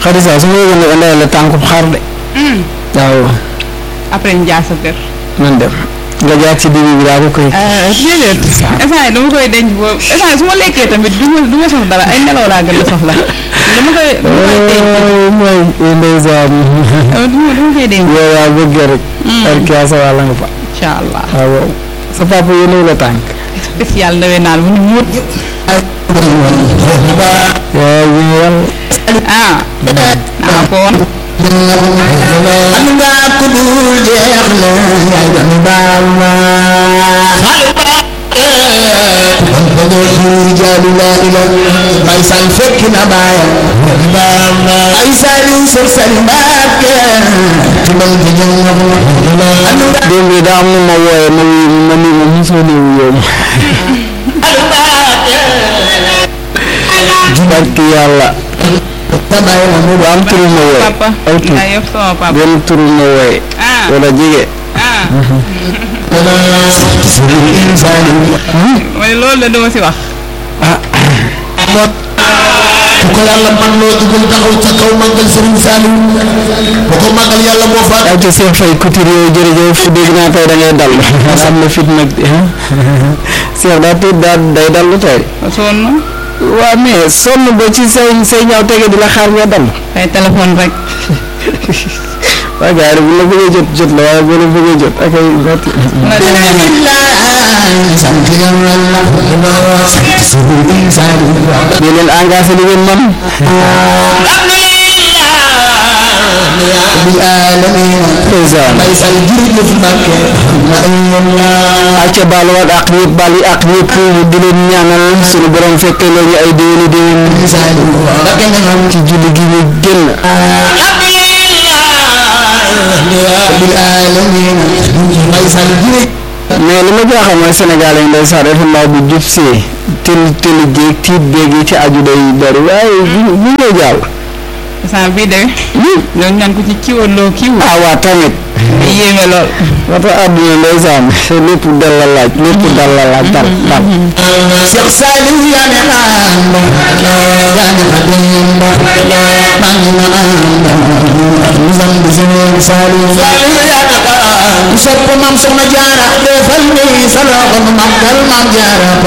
Xadisa su ma yëgoon ne indee la tànkub xar de waaw après ñu jaar sa kër. man dem nga jaar ci dibi bi daa ko koy déedéet instant yi dama koy denc boobu instant yi su ma lekkee tamit du ma du ma soxla dara ay nelaw laa gën a soxla dama koy dama koy denc mooy ndeysaan du ma dama koy denc yow yaa bëggee rek arkia sa wàlla nga fa incha allah waaw waaw sa papa yéenew la tànk spécial ndawee naal bu ñu muut waaw ñu yàlla ah naa ko woon am nga ku dul jeex la yaay doon baal ma jaalu laa ila bay sal fekk na baayam baal ma ay saliw sër sal mbàkke tubal di jëm am nga démb bi daa am nu ma wooye ma wuyu ma ni ma mosoo ne wuyoo ma barki yàlla tabaay na mu bu am turu ma wooye papa aw tur yaa yëpp sama papa benn turu ma wooye ah wala jige ah sëriñ insaani ma ne loolu la dama si wax ku ko yàlla man loo dugal taxaw ca kaw màggal sëriñ Saliou bu ko màggal yàlla moo faat ay te Cheikh Faye couture yooyu jërëjëf dégg naa tey da ngay dal am na fit nag Cheikh daa tiit daa day dallu tey sonn waaw mais sonn ba ci say say ñaaw tege di la xaar nga dal ay téléphone rek waaye gars yi bu la bëggee jot jot la waaye bu la bëggee jot ak ay metti la demee sant yàlla sant sëriñ Saliou di leen engagé li ngeen man rabbil alamin président bay sal jërëjëf Mbàkke na Allah acca baal waat ak ñëpp baal yi ak ñëpp di leen ñaanal suñu borom fekkee leen ñu ay déwéni déwén Saliou Mbàkke nga xam ci julli gi ñu génn rabbil alamin bay sal jërëjëf mais li ma jaaxal mooy Sénégal yi ndeysaan dafa ndaw bu jub see tel teli jéeg tiit béeg yi ci aju day bari waaye bu bu ñëw jàll instant bii de ñoo ñaan ko ci kiwaloo kiw ah waa tamit yéeme lool wata àdduna ndeysaan lépp dal la laaj lépp dal la laaj dal dal Cheikh Saliou yaa ne ànd yaa ne ànd maa ngi na ànd mu sant Sëriñ Saliou Saliou yaa ne ànd sopp maam soxna jaara defal ni sa loxo nu màggal maam jaara